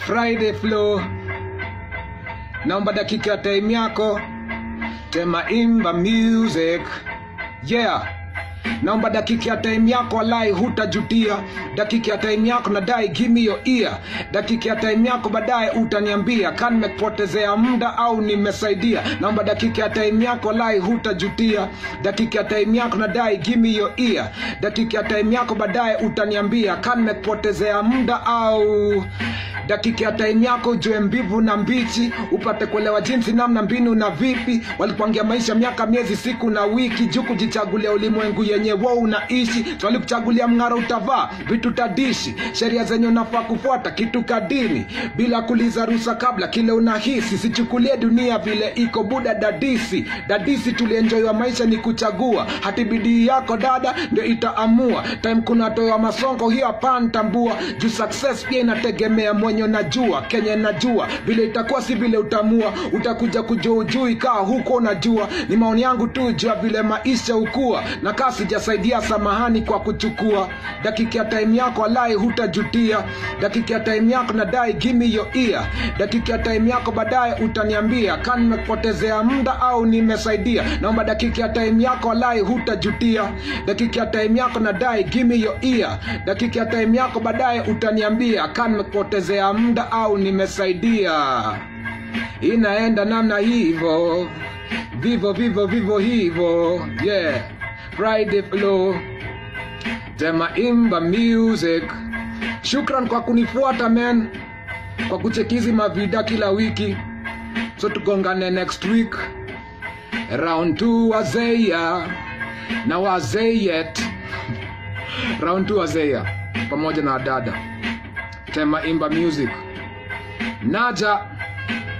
Friday flow. Naomba dakika ya time yako. Tema imba music. Yeah. Naomba dakika ya time yako walai hutajutia. Dakika ya time yako nadai give me your ear. Dakika ya time yako baadaye utaniambia kan nimekupotezea muda au nimesaidia. Naomba dakika ya time yako walai hutajutia. Dakika ya time yako nadai give me your ear. Dakika ya time yako baadaye utaniambia kan nimekupotezea muda au dakika ya time yako ujue mbivu na mbichi upate kuelewa jinsi namna mbinu na vipi walikupangia maisha miaka miezi siku na wiki juu kujichagulia ulimwengu yenye wo unaishi so walikuchagulia mng'ara utavaa vitu tadishi sheria zenye unafaa kufuata kitu kadini bila kuliza rusa kabla kile unahisi sichukulie dunia vile iko buda dadisi dadisi tulienjoiwa maisha ni kuchagua hati bidii yako dada ndio itaamua time kuna toa masongo hiyo hapana tambua juu success pia inategemea mwenye unajua kenye najua vile itakuwa si vile utamua utakuja kujua ujui kaa huko unajua ni maoni yangu tu jua vile maisha hukua na kaa sijasaidia samahani kwa kuchukua dakika ya time yako alai hutajutia dakika ya time yako nadai gimi yo ear dakika ya time yako baadaye utaniambia kaa nimekupotezea muda au nimesaidia naomba dakika ya time yako alai hutajutia dakika ya time yako nadai gimi yo ear dakika ya time yako baadaye utaniambia kaa nimekupotezea muda au nimesaidia inaenda namna hivo vivo vivo vivo hivo yeah friday flow tema imba music shukran kwa kunifuata man kwa kuchekizi mavida kila wiki so tugongane next week round 2 wazeya na wazeyet round 2 wazeya pamoja na dada tema imba music naja